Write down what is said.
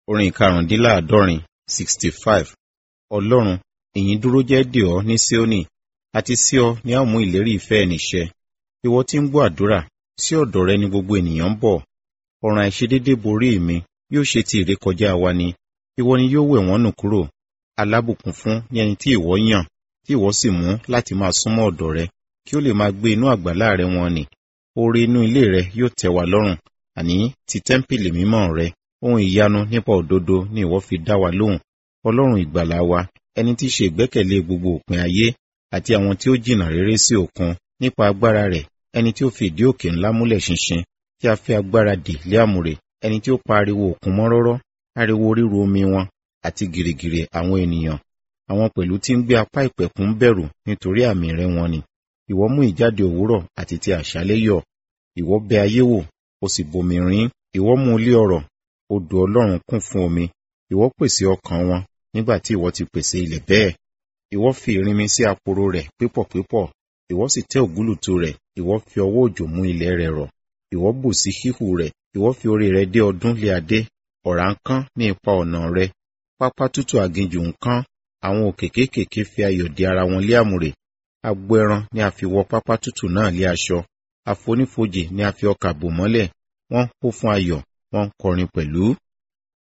orin karùndínláàádọ́rin sixty five ọlọ́run ìyìn dúró jẹ́ dè ọ́ ní síónì àti sí ọ ni a ó mú ìlérí ìfẹ́ ẹni ṣẹ ìwọ tí ń gbọ́ àdúrà sí ọ̀dọ̀ rẹ ni gbogbo ènìyàn ń bọ̀ ọ̀ràn àìṣedédé borí mi yóò ṣe ti ìrékọjá wa ni ìwọ ni yóò wẹ̀ wọ́n nù kúrò alábùkún fún ní ẹni tí ìwọ yàn tí ìwọ sì mú láti máa súnmọ́ ọ̀dọ̀ rẹ kí ó lè máa gbé inú àgbàlá rẹ wọn nì oore inú ilé rẹ yóò tẹ́ wa lọ́rùn àní ti tẹ́ḿpìlì mímọ́ rẹ ohun ìyanu nípa òdodo ni ìwọ fi dá wa lóhùn ọlọ́run ìgbàlà wa ẹni tí í ṣe ìgbẹ́kẹ̀lé gbogbo òpin ayé àti àwọn tí ó jìnnà réré sí òkun nípa agbára rẹ̀ ẹni tí ó fi ìdí òkè ńlá múlẹ̀ ṣinṣin tí a fi agbára dè lé àmùrè ẹni tí ó pa ariwo òkun mọ́ rọ́rọ́ ariwo ríru omi wọn àti gìrìgìrì àwọn ènìyàn àwọn pẹ̀lú tí ń gbé apá ìpẹ̀kun bẹ̀rù nítorí àmì rẹ̀ wọn ni ìwọ mú ìjáde òwúrọ̀ àti ti àṣálẹ́ yọ ìwọ bẹ ayé wò o sì bomi rín ìwọ mú ilé ọrọ̀ odò ọlọ́run kún fún omi ìwọ pèsè ọkàn wọn nígbà tí ìwọ ti pèsè ilẹ̀ bẹ́ẹ̀ ìwọ fi ìrìnmi sí aporo rẹ̀ pípọ̀ pípọ̀ ìwọ sì tẹ́ ògúlùtù rẹ̀ ìwọ fi ọwọ́ òjò mú ilẹ̀ rẹ̀ rọ̀ ìwọ bù sí híhù rẹ̀ ìwọ fi orí rẹ̀ dé ọdún lé adé ọ̀rá ń kán ní ipa ọ̀nà rẹ̀ pápá tútù aginjù ń kán àwọn òkè kéékèèké fi ayọ̀ di ara wọn lé àmùrè agbo ẹran ni a fi wọ pápá tútù náà lé aṣọ àfonífojì ni a fi ọkà bò mọ́lẹ̀ wọ́n hó fún ayọ̀ wọ́n ń kọrin pẹ̀lú